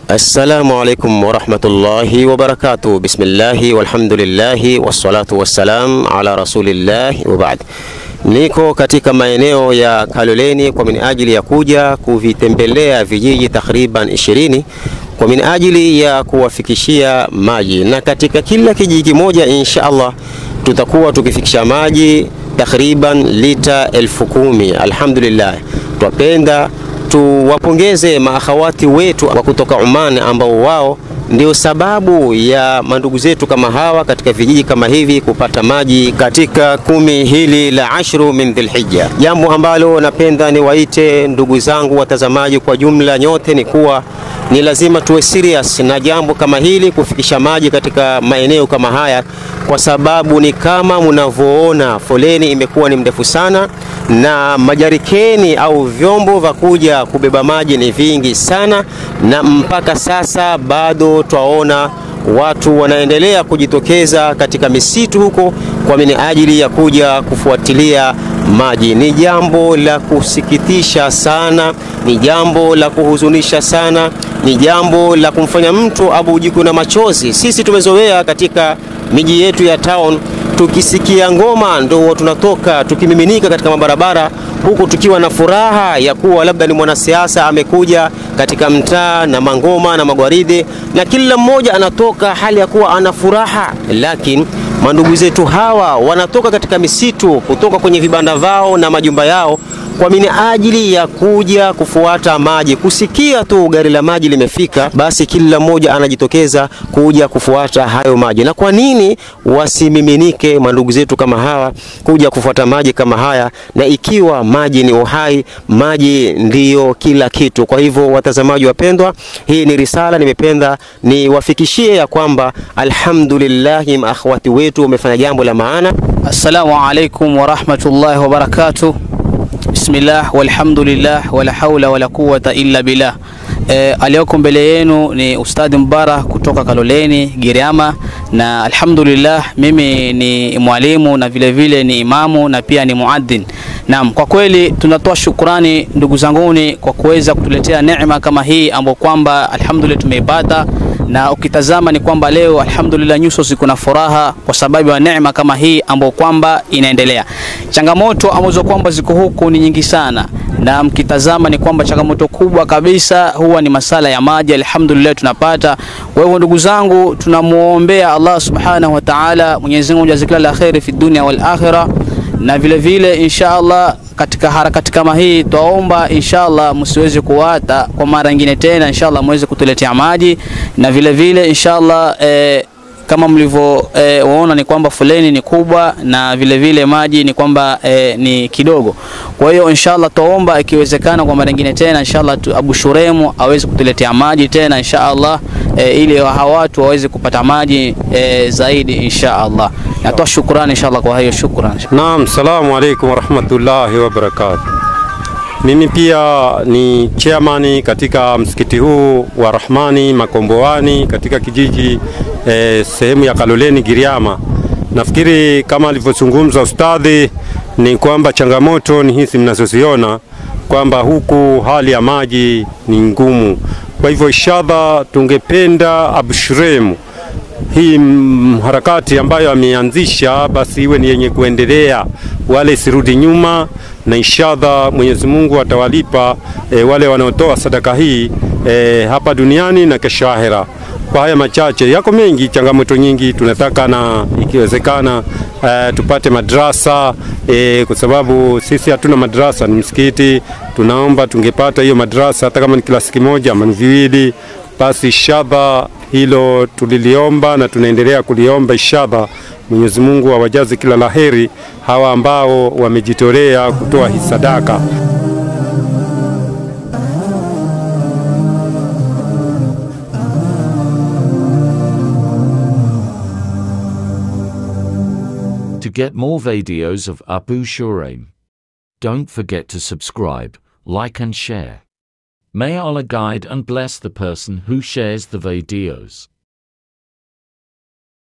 Assalamu alaikum warahmatullahi wabarakatuh. Bismillahi walhamdulillahi wassalatu wassalam ala rasulillahi wa baad. Niko katika maeneo ya Kaloleni kwa minajili ya kuja kuvitembelea vijiji takriban ishirini kwa minajili ya kuwafikishia maji, na katika kila kijiji kimoja insha Allah tutakuwa tukifikisha maji takriban lita elfu kumi. Alhamdulillah, twapenda tuwapongeze maakhawati wetu wa kutoka Oman ambao wao ndio sababu ya mandugu zetu kama hawa katika vijiji kama hivi kupata maji katika kumi hili la ashru min Dhilhijja. Jambo ambalo napenda niwaite ndugu zangu watazamaji kwa jumla nyote ni kuwa ni lazima tuwe serious na jambo kama hili, kufikisha maji katika maeneo kama haya, kwa sababu ni kama mnavyoona foleni imekuwa ni mrefu sana, na majarikeni au vyombo vya kuja kubeba maji ni vingi sana, na mpaka sasa bado twaona watu wanaendelea kujitokeza katika misitu huko kwa minajili ya kuja kufuatilia maji. Ni jambo la kusikitisha sana, ni jambo la kuhuzunisha sana, ni jambo la kumfanya mtu abujikwe na machozi. Sisi tumezoea katika miji yetu ya town, tukisikia ngoma ndo tunatoka tukimiminika katika mabarabara huku tukiwa na furaha ya kuwa labda ni mwanasiasa amekuja katika mtaa na mangoma na magwaride, na kila mmoja anatoka hali ya kuwa ana furaha, lakini mandugu zetu hawa wanatoka katika misitu kutoka kwenye vibanda vao na majumba yao kwa minajili ya kuja kufuata maji. Kusikia tu gari la maji limefika, basi kila mmoja anajitokeza kuja kufuata hayo maji. Na kwa nini wasimiminike mandugu zetu kama hawa kuja kufuata maji kama haya, na ikiwa maji ni uhai, maji ndiyo kila kitu. Kwa hivyo, watazamaji wapendwa, hii ni risala nimependa niwafikishie ya kwamba alhamdulillahi, maakhwati wetu wamefanya jambo la maana. Assalamu alaikum warahmatullahi wabarakatuh. Bismillah walhamdulillah wala haula wala quwwata illa billah. E, aliyoko mbele yenu ni Ustadhi Mubarak kutoka Kaloleni Giriama, na alhamdulillah mimi ni mwalimu na vile vile ni imamu na pia ni muadhin. Naam, kwa kweli tunatoa shukurani ndugu zanguni kwa kuweza kutuletea neema kama hii ambayo kwamba alhamdulillah tumeipata na ukitazama ni kwamba leo alhamdulillah nyuso ziko na furaha kwa sababu ya neema kama hii ambayo kwamba inaendelea. Changamoto ambazo kwamba ziko huku ni nyingi sana, na mkitazama ni kwamba changamoto kubwa kabisa huwa ni masala ya maji. Alhamdulillah tunapata. Kwa hivyo ndugu zangu, tunamuombea Allah subhanahu wa ta'ala, Mwenyezi Mungu jazakila la khairi fi dunya wal akhirah, na vile vile insha Allah katika harakati kama hii twaomba inshallah msiweze kuwata kwa mara nyingine tena, inshallah muweze kutuletea maji na vile vile inshallah eh, kama mlivyoona eh, ni kwamba foleni ni kubwa na vile vile maji ni kwamba eh, ni kidogo. Kwa hiyo inshallah twaomba ikiwezekana kwa mara nyingine tena inshallah tu, Abu Shuremu aweze kutuletea maji tena inshallah eh, ili hawa watu waweze kupata maji eh, zaidi inshallah. Natoa shukrani inshallah kwa hiyo shukrani. Naam, salamu alaikum warahmatullahi wabarakatuh. Mimi pia ni chairman katika msikiti huu wa Rahmani Makomboani katika kijiji eh, sehemu ya Kaloleni Giriama. Nafikiri kama alivyozungumza ustadhi ni kwamba changamoto ni hizi mnazoziona kwamba huku hali ya maji ni ngumu. Kwa hivyo inshallah tungependa Abshuremu hii harakati ambayo ameanzisha basi iwe ni yenye kuendelea, wale sirudi nyuma, na inshallah Mwenyezi Mungu atawalipa e, wale wanaotoa sadaka hii e, hapa duniani na kesho ahera. Kwa haya machache, yako mengi, changamoto nyingi, tunataka na ikiwezekana e, tupate madrasa e, kwa sababu sisi hatuna madrasa, ni msikiti. Tunaomba tungepata hiyo madrasa hata kama ni klasi kimoja ama ni viwili, basi inshallah hilo tuliliomba na tunaendelea kuliomba inshallah. Mwenyezi Mungu awajaze kila laheri hawa ambao wamejitolea kutoa hii sadaka. To get more videos of Abu Shuraim, don't forget to subscribe, like and share. May Allah guide and bless the person who shares the videos.